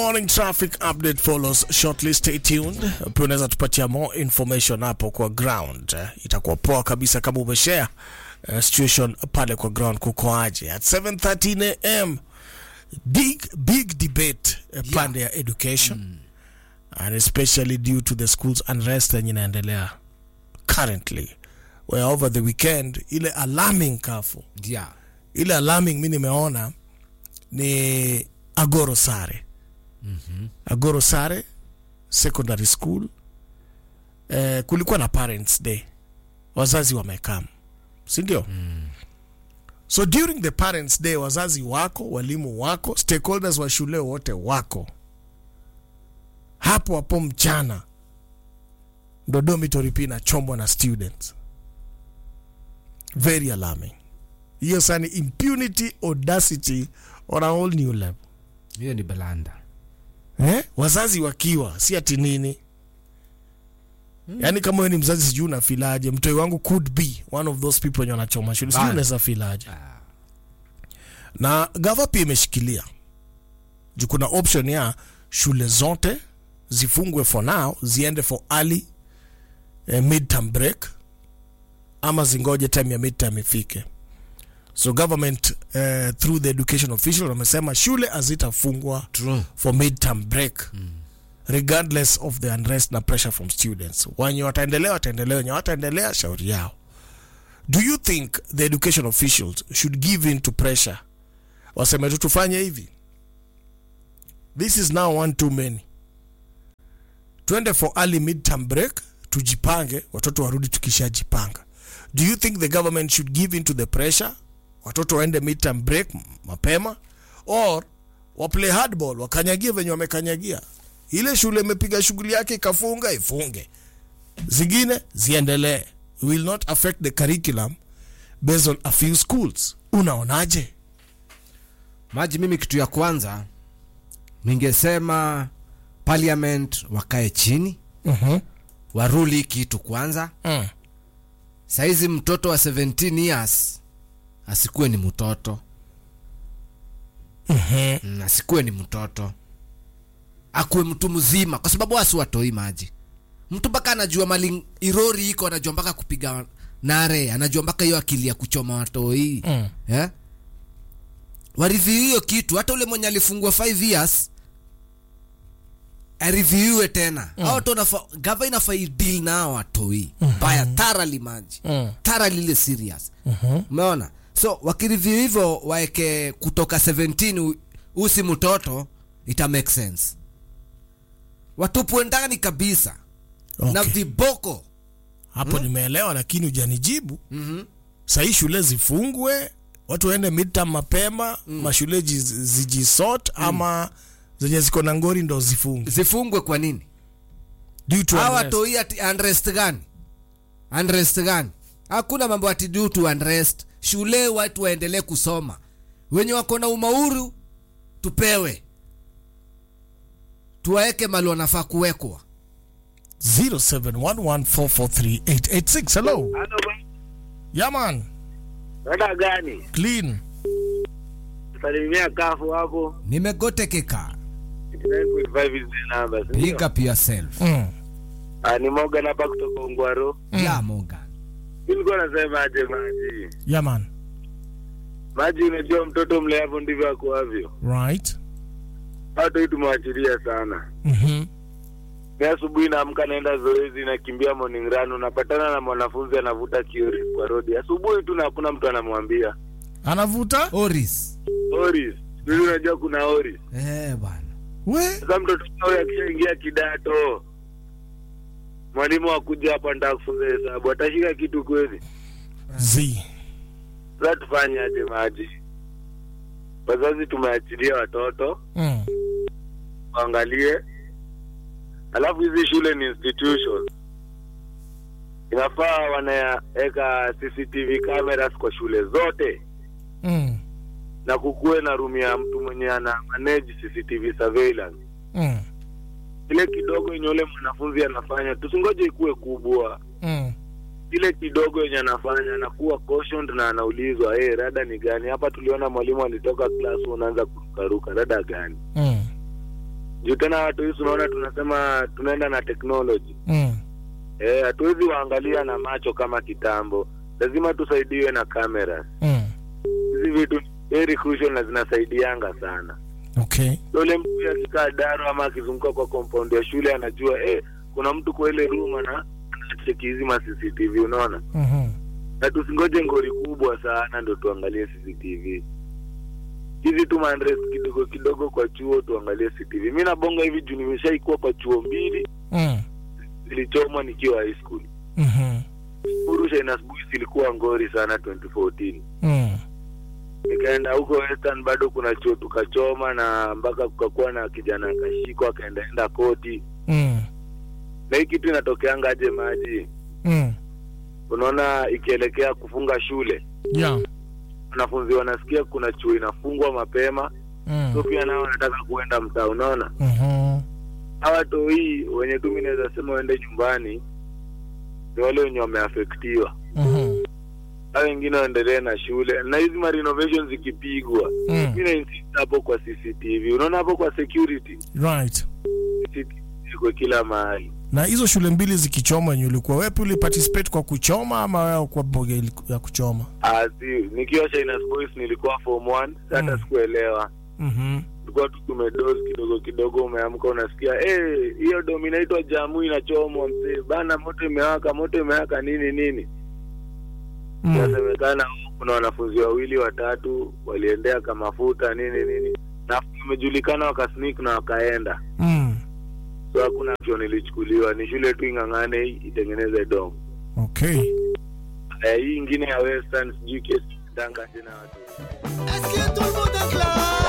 Morning traffic update follows shortly. Stay tuned. Pia unaweza tupatia more information hapo kwa ground. Eh, Itakuwa poa kabisa kama umeshare uh, situation pale kwa ground kukoaje. At 7:13 am big big debate uh, pande ya education and especially due to the schools unrest yenye inaendelea currently where over the weekend ile alarming kafu yeah. ile alarming mi nimeona ni agoro sare mm-hmm. agoro sare secondary school eh, kulikuwa na parents day wazazi wamekam sindio mm. so during the parents day wazazi wako walimu wako stakeholders wa shule wote wako hapo hapo mchana ndo dormitory pia inachombwa na students very alarming hiyo sani impunity audacity on a whole new level hiyo ni belanda eh? wazazi wakiwa si ati nini yaani kama wewe ni mzazi sijui unafilaje mtoi wangu could be one of those people wenye wanachoma shule sijui Bana. unaweza filaje na gava pia imeshikilia juu kuna option ya shule zote zifungwe for now ziende for early eh, midterm break ama zingoje time ya midterm ifike so government eh, through the education official wamesema shule hazitafungwa True. for midterm break regardless of the unrest na pressure from students wenye wataendelea wataendelea wenye wataendelea shauri yao do you think the education officials should give in to pressure waseme tu tufanye hivi this is now one too many twende for early midterm break tujipange watoto warudi tukishajipanga do you think the government should give in to the pressure watoto waende midterm break m- mapema or waplay hardball wakanyagie venye wamekanyagia ile shule imepiga shughuli yake ikafunga ifunge zingine ziendelee will not affect the curriculum based on a few schools unaonaje maji mimi kitu ya kwanza ningesema parliament wakae chini uh-huh. waruli hii kitu kwanza mm. saizi mtoto wa 17 years asikuwe ni mtoto mm, asikuwe ni mtoto akuwe mtu mzima kwa sababu wasi watoi maji mtu mpaka anajua mali irori iko anajua mpaka kupiga nare anajua mpaka hiyo akili ya kuchoma watoi Mm. yeah? wareview hiyo kitu hata ule mwenye alifungua 5 years areviewe tena mm. au tonafa gava inafaa deal na hao watoi mbaya mm-hmm. thoroughly maji Mm. thoroughly ile serious umeona so wakireview hivyo waeke kutoka 17 u- usi mtoto ita make sense watupwe ndani kabisa na Okay. viboko hapo nimeelewa lakini hujanijibu mm-hmm. sahii shule zifungwe watu waende midterm mapema mm. mashule jiz- zijisort mm. ama zenye ziko na ngori ndo zifungwe zifungwe kwa nini Due to hawa unrest. toi ati unrest gani unrest gani hakuna mambo ati due to unrest shule watu waendelee kusoma wenye wako na umauru tupewe tuwaeke mali wanafaa kuwekwa 0711443886 hello Halo, yaman dada gani? clean Salimia kafu hapo. nimegotekeka 9.5 is the number. si pick ndio? up yourself mm. Ah, ni Morgan hapa kutoka Ongwaro. ya Morgan Nilikuwa nasema aje maji. yaman Maji unajua mtoto mleavyo ndivyo akuavyo. right Watu hii tumewachilia sana. mm-hmm. Ni asubuhi naamka naenda zoezi nakimbia morning run unapatana na mwanafunzi anavuta kiori kwa rodi. Asubuhi tu na hakuna mtu anamwambia. anavuta oris Oris. Sisi unajua kuna Oris. eh bwana we Sasa mtoto huyo akishaingia kidato mwalimu akuja hapa ndio kufunza hesabu atashika kitu kweli? z Sasa tufanye aje maji? Wazazi tumeachilia watoto mm. waangalie, alafu hizi shule ni institution, inafaa wanaweka CCTV cameras kwa shule zote Mm. na kukuwe na room ya mtu mwenye ana manage CCTV surveillance. Mm. Ile kidogo yenye ule mwanafunzi anafanya, tusingoje ikuwe kubwa. Mm. ile kidogo yenye anafanya anakuwa cautioned na anaulizwa hey, rada ni gani hapa tuliona mwalimu alitoka class unaanza kurukaruka rada gani Mm. juu tena watu hisi unaona tunasema tunaenda na technology Mm. eh, hatuwezi waangalia na macho kama kitambo lazima tusaidiwe na kamera Mm. hizi vitu ni very crucial na zinasaidianga sana Okay. yule mtu akikaa daro ama akizunguka kwa compound ya shule anajua eh, kuna mtu kwa ile room ana anacheki hizi ma CCTV unaona Mhm. na tusingoje ngori kubwa sana ndo tuangalie CCTV hizi tu mandres kidogo kidogo kwa chuo tuangalie CCTV mi nabonga hivi juu nimeshaikuwa kwa chuo mbili Mm. zilichomwa nikiwa high school Mhm. Urusha inasbuhi ilikuwa ngori sana 2014 Mm. nikaenda huko western bado kuna chuo tukachoma na mpaka kukakuwa na kijana akashikwa akaendaenda koti Mm. na hii kitu inatokeanga aje maji Mm. unaona ikielekea kufunga shule Yeah. wanafunzi wanasikia kuna chuo inafungwa mapema Mm. so pia nao wanataka kuenda mtaa unaona Mhm. hawa tohii wenye tu mi naweza sema waende nyumbani ni wale wenye wameafektiwa Mhm. hao wengine waendelee na shule na hizi ma renovations zikipigwa Mm. mi nainsist hapo kwa cctv unaona hapo kwa security Right. CCTV iko kila mahali Na hizo shule mbili zikichoma yenye ulikuwa wepi uliparticipate kwa kuchoma ama wewe kwa mboga ili- ya kuchoma? Ah, si nikiwa Shainas Boys nilikuwa form 1 hata Mm. sikuelewa Mhm. tulikuwa tu tumedozi kidogo kidogo umeamka unasikia eh hiyo domi inaitwa jamu inachomwa mzee bana moto imewaka moto imewaka nini nini Mm. inasemekana kuna wanafunzi wawili watatu waliendea kamafuta nini nini na imejulikana wakasnik na wakaenda Mm. so hakuna action ilichukuliwa ni shule tu ing'ang'ane itengeneze dom Okay. eh, hii ingine ya western sijui kesi danga tena watu Est-ce que tout le monde est clair